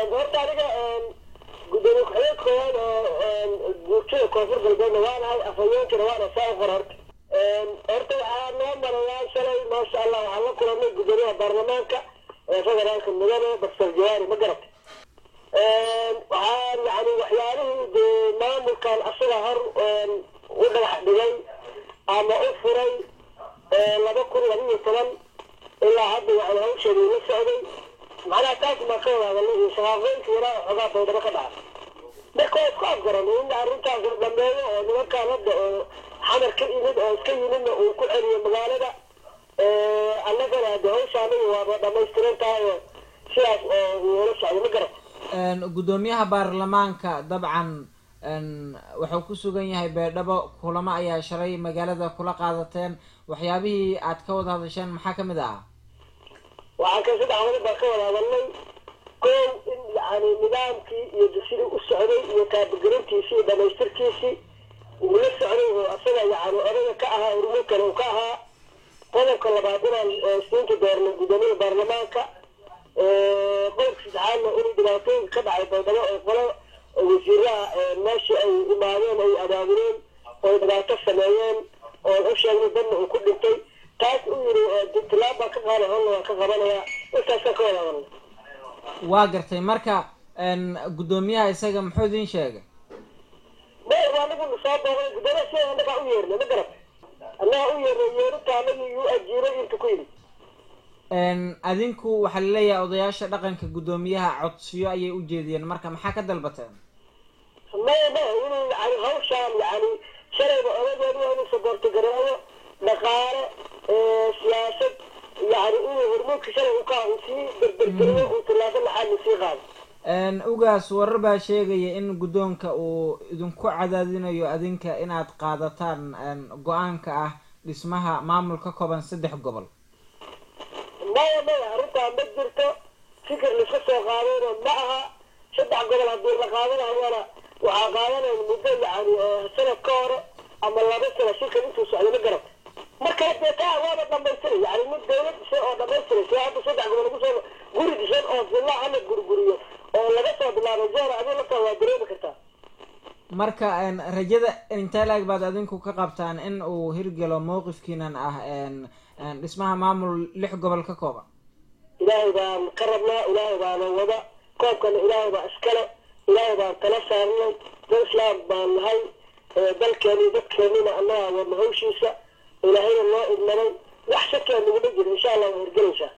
horta aniga gudoomiye ku-xigeenka koowaad oo guurtida koonfur galbeedna waanahay afhayeenkina waana saa u qor horta horta waxaa noo marayaa shalay maasha allah waxaan la kulanay gudoomiyaha baarlamaanka ee federaalka mudane doctor jawaari ma garata waxaan yani waxyaalihii dee maamulkan asaga hor u dhagax dhigay ama u furay laba kun laba iyo toban ilaa hadda yani hawsheedii la socday macnaha taas baa ka wada hadalay iyo shaqaaqooyinka yaraa xoogaa baydhabo ka dhaca marka waa isku afgaran in arrintaas la dhameeyo oo nimankaan hadda oo xamar ka yimid oo iska yimidna uu ku celiyo magaalada annagana hade hawsha aniga waaba dhamaystiran tahay oo sidaas oo wala socday ma garat gudoomiyaha baarlamaanka dabcan wuxuu ku sugan yahay beedhabo kulamo ayaa shalay magaalada kula qaadateen waxyaabihii aad ka wada hadasheen maxaa kamid ah waxaan ka saddex wali baan ka wada hadalnay kow in yani nidaamkii iyo sidii u socday iyo taabagelintiisii iyo dhamaystirkiisii uu la socday oo asaga yani odaga ka ahaa urmo kale uu ka ahaa qodobka labaad inaan siinta doornay gudoomiyada baarlamaanka qodobka saddexaadna inuu dhibaatooyinka ka dhacay baydhabo oo qolo wasiiraha meeshii ay imaadeen ay abaabuleen oo dhibaato sameeyeen oo u sheegnay dadna uu ku dhintay taas uu yiri tilaab baan ka qaaday holna waan ka qabanayaa intaasaan ka wada hadalnay waa gartay marka guddoomiyaha isaga muxuu idin sheegay me waa anagu soo booqday gudoomiyaha sida annagaa u yeernay ma garat annaga u yeernay yeerinta anagii yuu ajiiray inta ku yidhi adinku waxaa laleeyahay odayaasha dhaqanka guddoomiyaha codsiyo ayay u jeediyeen marka maxaa ka dalbateen maya maya inuu yani hawshaan yani shalayba odageedu waa inuu saboorto gareeyo dhaqaale siyaasad yani inuu hormuudka shalay u kaa uu sii berbergeliyo uu tilaabo laxaadna sii qaado ugaas warar baa sheegaya in guddoonka uu idinku cadaadinayo adinka inaad qaadataan go-aanka ah dhismaha maamul ka kooban saddex gobol maya maya arrintaa ma jirto fikir laiska soo qaadayna ma aha saddex gobol haddii la qaadanayana waxaa qaadanaya muddo yani sanad ka hore ama laba sano shirkan intuu socday ma garata marka dee taa waaba dhamaystiray yani mid dawlad dhisay oo dhamaystiray si hadda saddex gobol lagu soo guri dhisan oo villa hala gurguriyo oo laga soo bilaabay jeera adii laftaa waa dareemi kartaa marka rajada intee laeg baad adinku ka qabtaan in uu hirgelo mowqifkiinan ah dhismaha maamul lix gobol ka kooban ilaahay baan ka rabnaa ilaahay baana wada koobkana ilaahay baa iskale ilaahay baan tala saarnay dad islaam baan nahay dalkeeni dadkeenina annagaa wadna hawshiisa ilaahayna noo idmaday wax shakiaa naguma jiro insha allah waa hirgelaysaa